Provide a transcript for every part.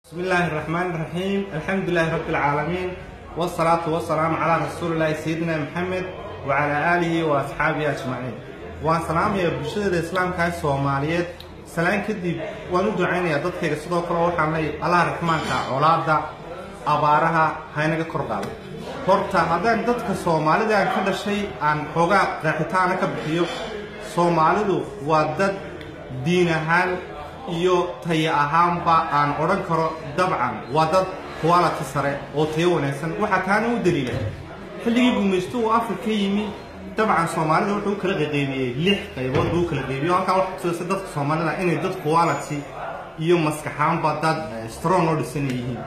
بسم الله الرحمن الرحيم الحمد لله رب العالمين والصلاة والسلام على رسول الله سيدنا محمد وعلى آله وأصحابه أجمعين وأن سلام يا بشر الإسلام كاي سوماليات سلام كدي وأنا دعينا يا ضد كيس صدق الله وحنا الله الرحمن كا أولاد أبارها هاينا كردال horta haddaan dadka soomaalida aan ka dhashay aan xoogaa qeexitaana ka bixiyo soomaalidu waa dad diin ahaan iyo tayo ahaanba aan odhan karo dabcan waa dad quality sare oo tayo wanaagsan waxaa taana u daliila xilligii gumaysto uu afka ka yimi dabcan soomaalida wuxuu u kala qaqeybiyey lix qaybood buu u kala qeybiyo halkaa waxa tusaysa dadka soomaalida inay dad quality iyo maskaxaanba dad strong oo dhisan yihiin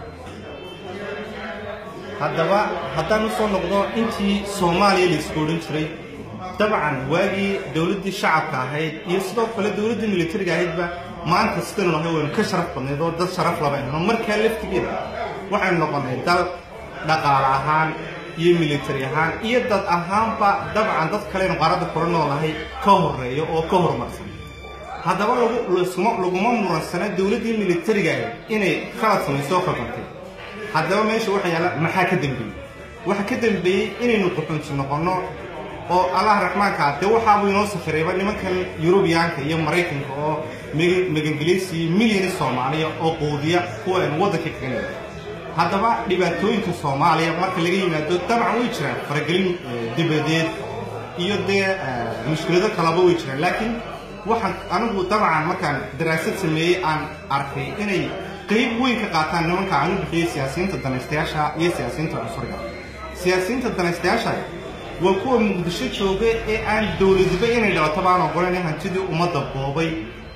haddaba haddaan usoo noqdo intii soomaaliya la isku odhan jiray dabcan waagii dowladdii shacabka ahayd iyo sidoo kale dowladdii militariga ahaydba maanta sidaynu nahay waynu ka sharaf badnayd oo dad sharaf laba ahno markaa laftigeeda waxaynu noqonnay dal dhaqaale ahaan iyo militari ahaan iyo dad ahaanba dabcan dad kaleynu qaaradda kula noolahay ka horeeyo oo ka horumarsan haddaba laguma muransana dowladdii militariga ahayd inay khalad samayso oo khaldantay haddaba meesha waxa yaalla maxaa ka dambeeyey waxa ka dambeeyey inaynu quxunti noqonno oo allah raxmaanka ah dee waxaabuu inoo safarayba nimankan yurubiyaanka iyo maraykanka oo magangeliysiiyo milyani soomaaliya oo quudiya kuwa aynu waddanka kaga nida haddaba dhibaatooyinka soomaaliya marka laga yimaado dabcan way jiraan faragelin dibadeed iyo dee mushkilado kalaba way jiraan laakiin waxaan anigu dabcan markaan daraasad sameeyey aan arkay inay qayb weyn ka qaataan nimanka aan u bixiyey siyaasiyiinta danaystayaasha iyo siyaasiyiinta cusuriga siyaasiyiinta danaystayaasha waa kuwa muqdisho jooga ee aan dowladiba inay dhalato baan ogolan hantidii ummadda boobay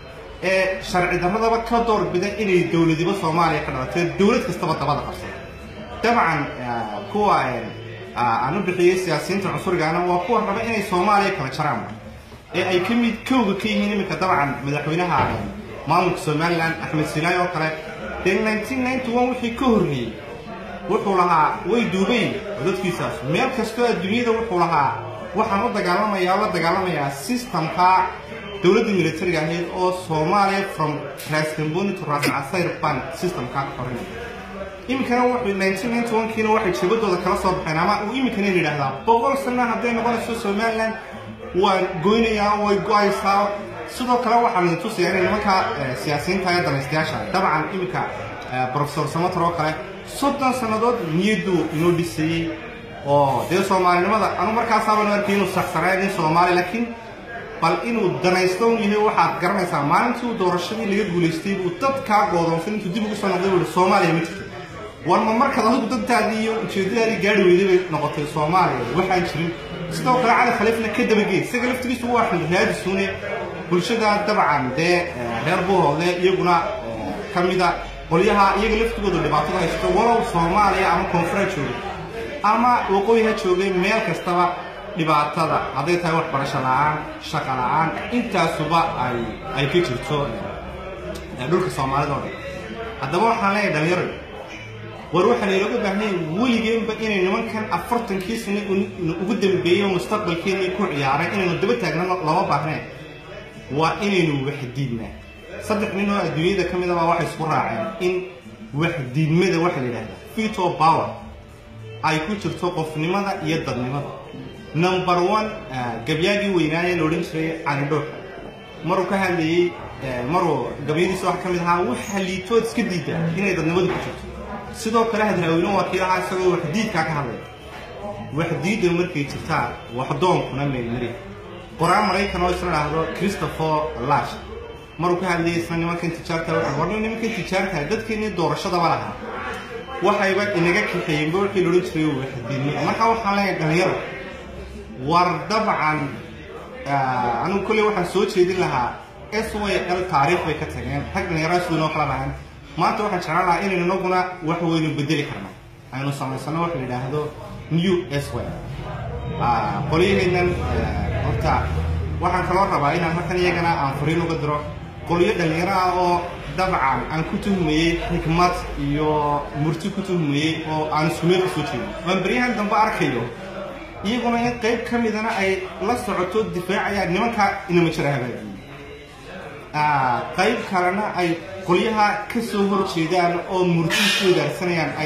ee sharci darradaba ka doorbida inay dowladiba soomaaliya ka dhalatee dowlad kastaba dabada qabsada dabcan kuwa aan u bixiyey siyaasiyiinta cusurigaana waa kuwa raba inay soomaaliya kala jaraan ee ay ka mid kowga ka yihiin iminka dabcan madaxweynaha maamulka somalilan axmed sinaayi oo kale dee wixii ka horreeyey wuxuu lahaa way duubayn dadkiisaas meel kastoo adduunyada wuxuu lahaa waxaan u dagaalamayaa la dagaalamayaa systemka dowladda militariga ahayd oo soomaaliya from rascamboni to rascasayr bank systemka ka xorinaya iminkana wuxuu kiina waxay jabadooda kala soo baxeen ama uu iminkana yidhaahdaa boqol sano hadday noqonayso somaliland waan goynayaa way go-aysaa sidoo kale waxaan idin tusayaa inay nimanka siyaasiyiinta ee danaystayaasha dabcan iminka profesor samator oo kale soddon sannadood niyadduu inoo dhisayey oo dee soomaalinimada anu markaasaabanu arkay inuu saxsanaa nin soomaali laakiin bal inuu danaysto un yahay waxaad garanaysaa maalintii uu doorashadii laga guulaystay buu dadkaa goodoonsan intuu dib ugu soo noqday buu soomaaliya ma jirto warma markaad adigu dadtaadii iyo ujeeddadaadii gaari weyday bay noqotay soomaaliya waxaan jirin sidoo kale cali khaliifna ka dabageey isaga laftigiisu waa xildhibaadisuune bulshada dabcan dee reer buuroodle iyaguna ka mida qolyaha iyaga laftigooda dhibaatada haysto walow soomaaliya ama koonfuraa joogay ama waqooyi ha joogay meel kastaba dhibaatada hadday tahay waxbarasho la-aan shaqa la-aan intaasuba ay ay ka jirto dhulka soomaalida oo dhan haddaba waxaan leeyahay dhalinyaro war waxaa laylooga baahnay weligeenba inay nimankan afartankii sano ugu dambeeyo mustaqbalkeennii ku ciyaaray inaynu daba taagna lama baahneen waa inaynu waxdiidnaa saddex nin oo adduunyada ka midaba waxay isku raaceen in waxdiidmada waxa la yidhahdaa veto power ay ku jirto qofnimada iyo dadnimada number one gabyaagii weynaaye la odhan jiray canidhoorka maruu ka hadlayey maruu gabyadiisa waxa ka mid ahaa waxa liitood iska diida inay dadnimadu ku jirto sidoo kale hadraaweyne waa kii ahaa isagoo waxdiidkaa ka hadlaya waxdiidda markay jirtaa waxdoonkuna meelmari qoraan maraykan oo isla dhahdo christopher lash maruu ka hadlayay isna nimankan tijaarta waxaa warna nimankan tijaarta dadkeennii doorashadaba lahaa waxayba inaga kaxeeyeenba wixii loodhan jiray waxdiidnimo marka waxaan leeyahay dhalinyaro war dabcan anigu kolley waxaan soo jeedin lahaa s y l taariikh bay ka tageen rag dhalinyarada siduu inoo kala lahayn maanta waxaan jeclaan lahaa inaynu inaguna wax weynu bedeli karna aynu samaysano wax la yidhaahdo new s y qolyaheennan horta waxaan kaloo rabaa inaan markan iyagana aan fariin uga diro qolyo dhalinyaro ah oo dabcan aan ku tuhmayey xikmad iyo murti ku tuhmayey oo aan iskumeel ka soo jeedin waan beryahan dambe arkayo iyaguna in qayb ka midana ay la socoto difaacayaan nimankaa inama jira hagaajiyey qayb kalena ay qolyaha ka soo hor jeedaan oo murti ku wadaarsanayaan ay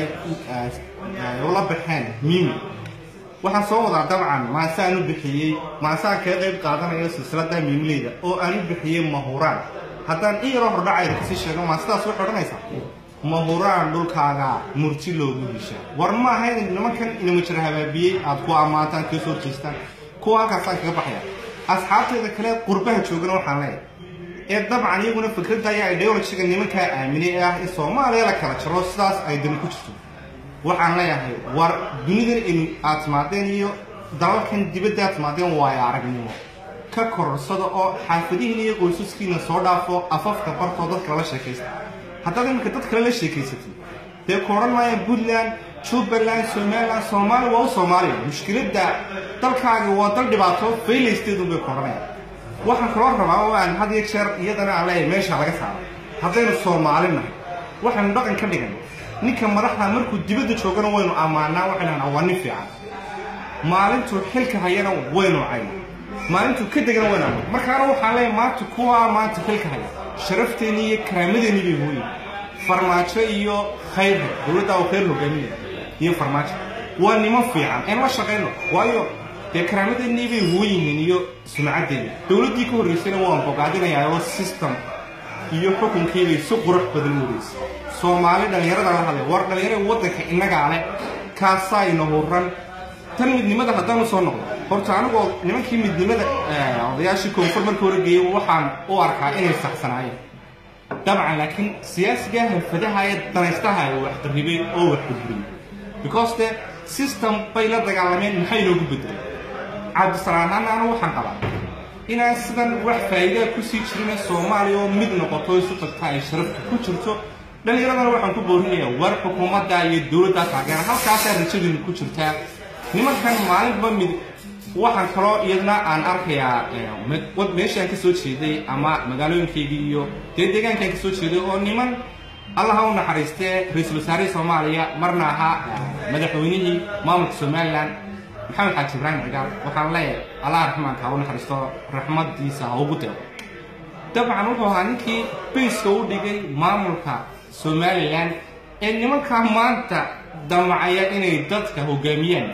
ula baxeen mimi waxaan soo wadaa dabcan maase aan u bixiyey maase aan kaga qayb qaadanayo silsilada miimileyda oo aan u bixiyey mahuraan haddaan in yaroo hordhacayda kasii sheego maasadaas waxay odhanaysaa mahuraan dhulkaaga murti loogu heshaa war ma aha in nimankan inamajira habaabiyey aad ku ammaantaan kaga soo jeestaan kuwa halkaasaan kaga baxaya asxaabteeda kale qurbaha joogana waxaan leeyahay ee dabcan iyaguna fikradda ayaa ideologiga nimankaa aaminay ee ah in soomaaliya la kala jaro sidaas ay dani ku jirto waxaan leeyahay war dunidan in aad timaadeen iyo dalalkan dibadda aad timaadeen waayo aragnimo ka kororsada oo xaafadihiina iyo qoysaskiina soo dhaafo afafka bartoo dadka lala sheekaysta haddaad iminka dad kale la sheekaysatid dee ku odhan maayaan puntland jubbaland somaliland soomaaliya waa u soomaaliya mushkiladda dalkaaga waa dal dhibaato faylaysteedun bay ku odhanayaan waxaan kaloo rabaa oo aan had iyo jeer iyadana aan leeyahay meesha laga saaro haddaynu soomaali nahay waxaynu dhaqan ka dhigan ninka madaxda markuu dibadda joogana waynu ammaanaa waxaynu hanaa waa nin fiican maalintuu xilka hayana waynu cayna maalintuu ka degana waynu ammaan markaana waxaan leeyahay maanta kuwaa maanta xilka haya sharafteennii iyo karaamadeenii bay hooyin farmaajo iyo khayrha dowladda uu khayr hogaaminaya iyo farmaajo waa niman fiican een la shaqayno waayo dee karaamadeenii bay huwan yihiin iyo sumcaddeena dowladdii ka horraysayna waan bogaadinayaa oo system iyo xukunkiibay si qurux badan u wareysay soomaali dhallinyarada la hadlay war dhallinyarada waddanka innagaa leh kaasaa ina huran tan midnimada haddaan usoo noqdo horta anigoo nimankii midnimada odayaashii koonfur marka horgeeyey waxaan u arkaa inay saxsanaayeen dabcan laakiin siyaasiga halfadaha ee danaystaha wax qarribay oo wax burburiyey because de system bay la dagaalameen maxay inoogu bedelay cabdisalaam ahaana anu waxaan qabaa inaan sidan wax faa'iidaa kusii jirina soomaaliya oo mid noqoto isu tagta ay sharafta ku jirto dhallinyaradana waxaan ku boorinayaa war xukuumadda iyo dowladdaa taageera halkaasaa rajadiinu ku jirtaa nimankan maalinba mid waxaan kaloo iyadna aan arkayaa meeshaan ka soo jeeday ama magaalooyinkaygii iyo dee deegaankaan ka soo jeeday oo niman allaha u naxariistee ra-iisul wasaarihii soomaaliya marna ahaa madaxweynihii maamulka somalilan maxamed xaaji ibraahim cigaal waxaan leeyahay allah raxmaanka ha u naxariisto raxmadiisa ha ugu deeqo dabcan wuxuu ahaa ninkii bayska u dhigay maamulka somalilan ee nimankaa maanta damacaya inay dadka hogaamiyaan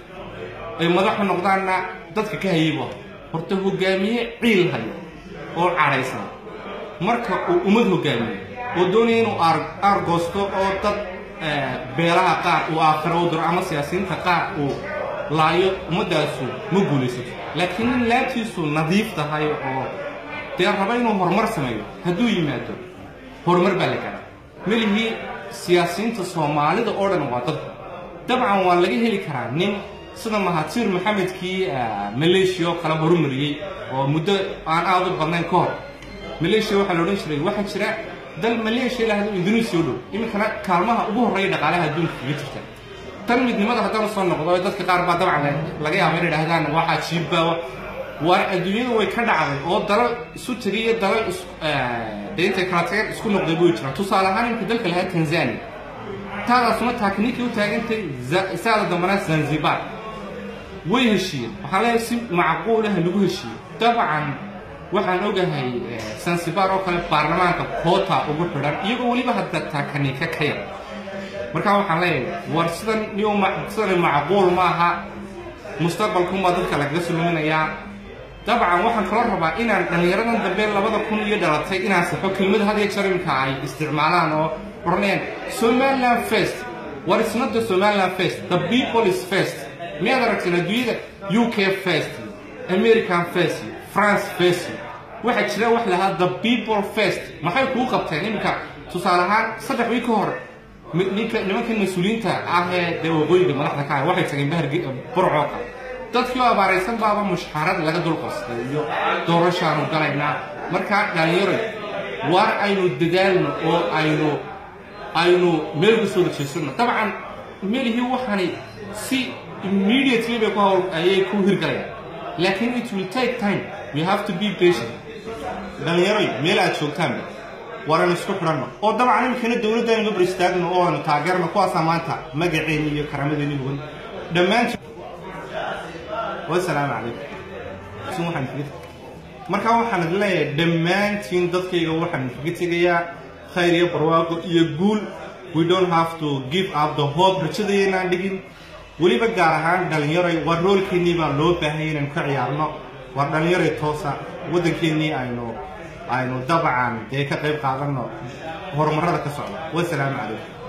ay madaxu noqdaanna dadka ka hayaybu horta hogaamiye ciil hayo oo cadhaysan marka uu ummad hogaamiyo oo doonaya inuu aargoosto oo dad beelaha qaar uu aakhiro u diro ama siyaasiyiinta qaar uu laayo ummaddaasu ma guulaysato laakiin nin laabtiisu nadiif tahay oo dee raba inuu horumar sameeyo hadduu yimaado horumar baa la garaa melihii siyaasiyiinta soomaalida oo dhan waa dadka dabcan waa laga heli karaa nin sida mahatiir maxamedkii maleeshiya oo kale horumariyey oo muddo aan aad u badnayn ka hor maleeshiya waxaa la odhan jiray waxaa jira dal maleeshiya lahado indonesia u dhow iminkana kaalmaha ugu horreeya dhaqaalaha adduunka kaga jirta tan midnimada haddaan usoo noqdo dadka qaar baa dabcan laga yaaba inay dhahdaan waxaa jiibbaa war adduunyadu way ka dhacday oo dalal isu tegay iyo dalal dee intay kala tageen isku noqday buu jiraan tusaale ahaan imka dalka lahaa tanzania taadaasuna taakniikii u taagantay saada dambana zanzibar way heshiiyeen waxaan leeyahay si macquulaha lagu heshiiyey dabcan waxaan ogahay zanzibar oo kale baarlamaanka koota ugu xidhan iyagoo weliba hadda taakaniika ka yar markaa waxaan leeyahay war sidan niyo sidan macquul maaha mustaqbalkunbaa dadka lagaga suluminayaa dabcan waxaan kaloo rabaa inaan dhallinyaradan dambe labada kun iyo dhalatay inaan saxo kelmada had iyo jeer imika ay isticmaalaan oo odhanayaan somaliland first war it's not the somaliland first the people is first miyaad aragteen adduunyada u k first american first france first waxaa jira wax lahaa the people first maxay kuu qabteen iminka tusaale ahaan saddex wiil ka hor ninka nimankan mas-uuliyiinta ah ee dee waqooyiga madaxda ka ah waxay tageen bahar burcoo kale dadkii oo abaaraysan baaba mushxarad laga dulqastay iyo doorashaanu galaynaa markaa dhalinyaro waar aynu dadaalno oo aynu aynu meel uga soo dajeysano dabcan melihii waxaanay si immediately bay ku hawl ayay ku hirgalayaan laakiin it will take time we have to be patient dhalinyaroy meel aad joogtaanba waraynu isku xidhanno oo dabcan iminkana dowladda aynu gabar istaagno oo aynu taageerno kuwaasaa maanta magaceeni iyo karamadeeni hugan dhammaanti wasalaamu calaykum sun waxaan kaga markaa waxaan idin leeyahay dhammaantiin dadkayga waxaan kaga tegayaa khayr iyo barwaaqo iyo guul we don't have to give up the hope rajadaynaan dhigin weliba gaar ahaan dhalinyaroy waa roolkeennii baa loo baahanya inaynu ka ciyaarno waa dhalinyaroy toosa waddankeennii aynu aynu dabcan dee ka qayb qaadanno horumarada ka socda wasalaamu calaykum